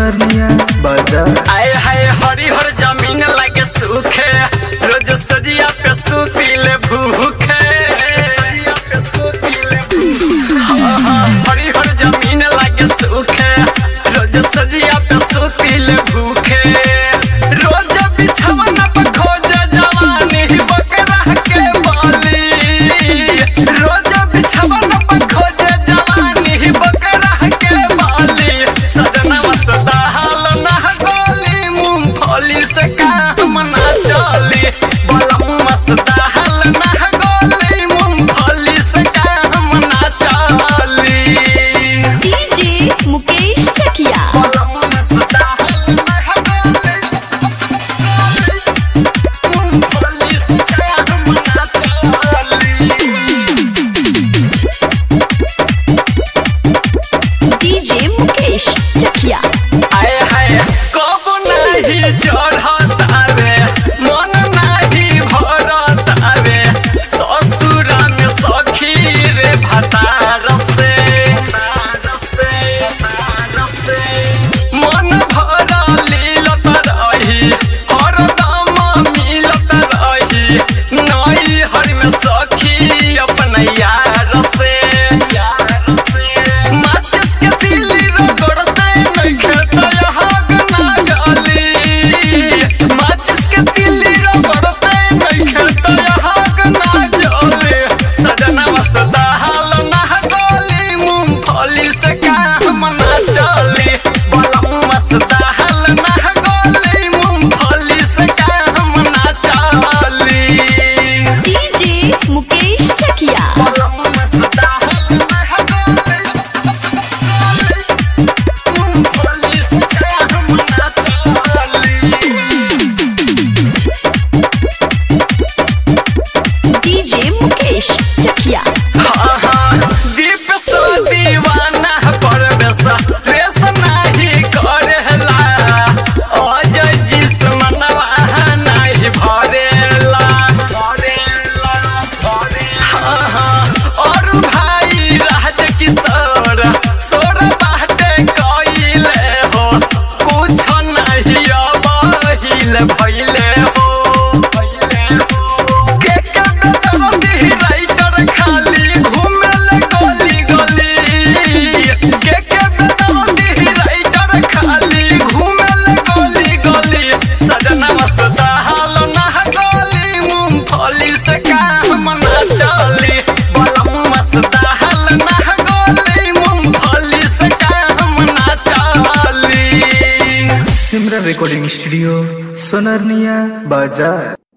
सोनरिया बाजार आए हाय हरिहर जमीन लागे सूखे रोज सजिया पे सुतीले भूखे सजिया पे सुतीले भूखे। हाँ, हाँ, हरिहर जमीन लागे सूखे रोज सजिया पे सुतीले भूखे रोज बिछवन पे खोजे जवानी बकरा के बाली रोज बिछवन पे खोजे जवानी बकरा के बाली सजना सदा हाल ना गोली मूंगफली से काम ना चली बलम सदा हाल ना गोली मूंगफली से काम ना चली डीजे मुकेश चकिया बलम सदा हाल ना गोली मूंगफली से काम ना चली डीजे मुकेश चकिया आए हाय कब नाही चढ़त आवे मन नाही भरत आवे ससुरा में सखी रे भतार से मन भर लीलत रही हरदम मिलत रही नई हर में सखी अपन यार से यार से माचिस के तिली रगड़ते नइखे तय हग ना गली माचिस के तिली रगड़ते नइखे तय हग ना जले सजना मसदा हाल ना गली मूंगफली से काम ना चली बलम मसदा हाल ना गली मूंगफली से काम ना चली डीजे मुकेश चकिया बलम मसदा हाल ना गली मूंगफली से काम ना चली डीजे मुकेश चकिया हाँ, हाँ, दीप सो दीवाना परवेश, द्वेष नाही करेला। अजय जिस्मनवा नाही भरेला। हाँ, हाँ, और भाई राजकिशोर, सोर बाटे कइले हो, कुछ नाही अबहिल भइले हो। के के बेदर्दी राइटर खाली घुमेले गली गली। के के बेदर्दी राइटर खाली घुमेले गली गली। सजना मस्ता हाल ना गली, मूंगफली से काम ना चली। बलम मस्ता हाल ना गली, मूंगफली से काम ना चली सिमरन रिकॉर्डिंग स्टूडियो सोनरनिया बाजार